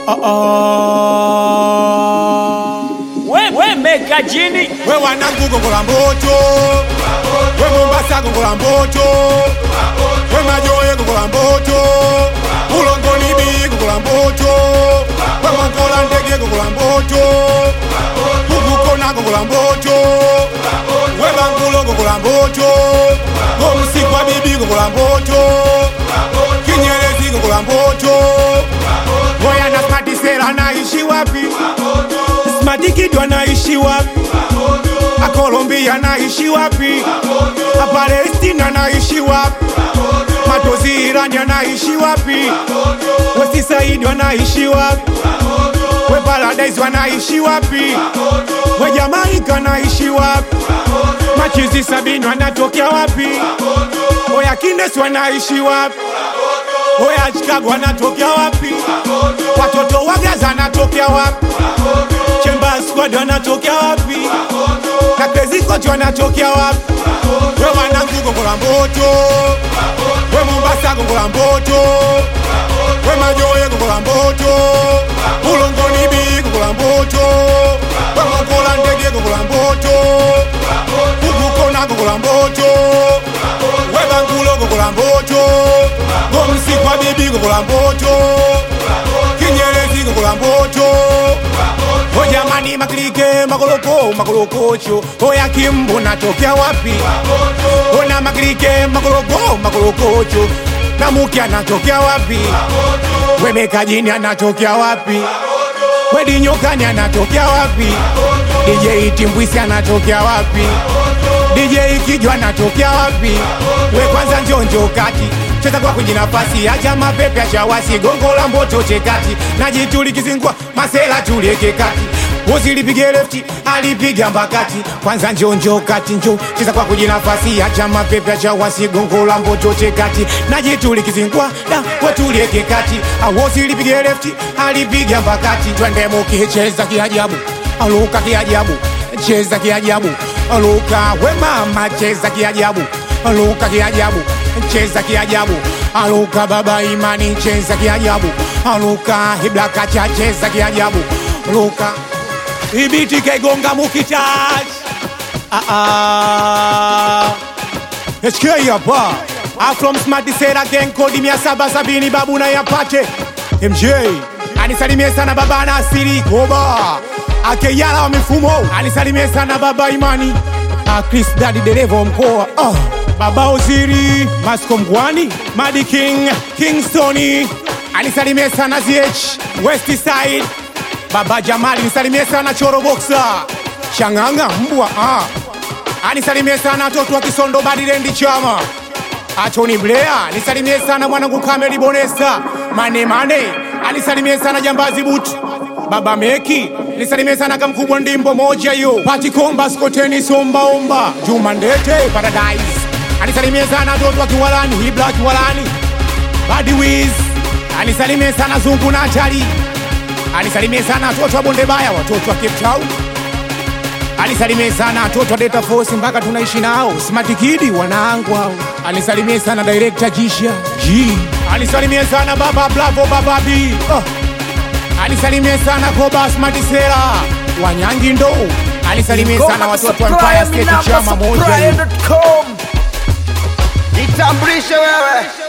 We, we meka jini we wanangu gongola mboto we mombasa gongola mboto we majoye gongola mboto ulongoni bi gongola mboto we mangola ndege gongola mboto ukukona gongola mboto we mangulo gongola mboto gomusikwa bibi gongola mboto kinyerezi gongola mboto Boya na Smartisela anaishi wapi? Smartikid anaishi wapi? Akolombia anaishi wapi? Apalestina anaishi wapi? Matozi Irani anaishi wapi? Westi Saidi anaishi wapi? We Paradise wanaishi wapi? We Jamaika anaishi wapi? Machizi Sabini wanatokea wapi? Oya Kines wanaishi wapi? Oya Chicago wanatokea wapi? Watoto wa Gaza wanatokea wapi? Chemba Squad wanatokea wapi? Na Crazy Coach wanatokea wapi? We wanangu gongola mboto, we Mombasa gongola mboto, we Majoye gongola mboto, Ulongoni bi gongola mboto, we Makola ndege gongola mboto, Ukukona gongola mboto, we Bangulo gongola mboto, Gomsikwa bibi gongola mboto, Kinyerezi gongola mboto, O jamani makilike makoloko makolokocho Oya kimbo natokea wapi Ona makilike makoloko makolokocho Namuki anatokea wapi Wemeka jini anatokea wapi Wedi nyokani anatokea wapi DJ Timbwisi anatokea wapi DJ Kijwa anatokea wapi We kwanza njonjo kati cheza kwa kwenye nafasi acha mapepe acha wasi gongo la mboto chekati najituli kizingwa masela tulieke kati uzilipige lefti alipiga mbakati kwanza njonjo kati njo cheza kwa kwenye nafasi acha mapepe acha wasi gongo la mboto chekati najituli kizingwa da wetulieke kati awozilipige lefti alipiga mbakati twende mukicheza kiajabu aluka kiajabu cheza kiajabu aluka we mama cheza kiajabu aluka kiajabu cheza kiajabu aluka baba imani cheza kiajabu aluka iblakacha cheza kiajabu luka ibiti kaigonga mukitach ah, ah. SK hapa Afrom Smart Sera Gang kodi mia saba sabini babu na yapate MJ anisalimie sana baba na asiri koba akeyala wa mifumo anisalimie sana baba imani Ah, Chris Daddy dereva wa mkoa ah. Baba Oziri Masco Mgwani Madi King Kingstoni anisalimie sana ZH West Side Baba Jamali nisalimie sana Choro Boxer Changanga mbwa ah. anisalimie sana watoto wa Kisondo Badilendi Chama Atoni Blair nisalimie sana mwanangu Kameli Bonesa Mane Mane anisalimie sana Jambazi Butu Baba Meki nisalimie sana kamkubwa ndimbo moja yo Pati Komba Skoteni Somba Omba Juma Ndete Paradise anisalimie sana watoto wa Kiwalani Hibla Kiwalani Badi Wiz anisalimie sana Zungu na Atali anisalimie sana watoto wa Bonde Baya watoto wa Cape Town anisalimie sana watoto wa Delta Force mpaka tunaishi nao Smart Kid wanangu hao anisalimie sana director Jisha G anisalimie sana baba Bravo baba B oh. anisalimie sana Koba Smart Sera Wanyangi ndo anisalimie sana watoto wa Empire State chama moja hiyo. Supplier.com. Jitambulishe wewe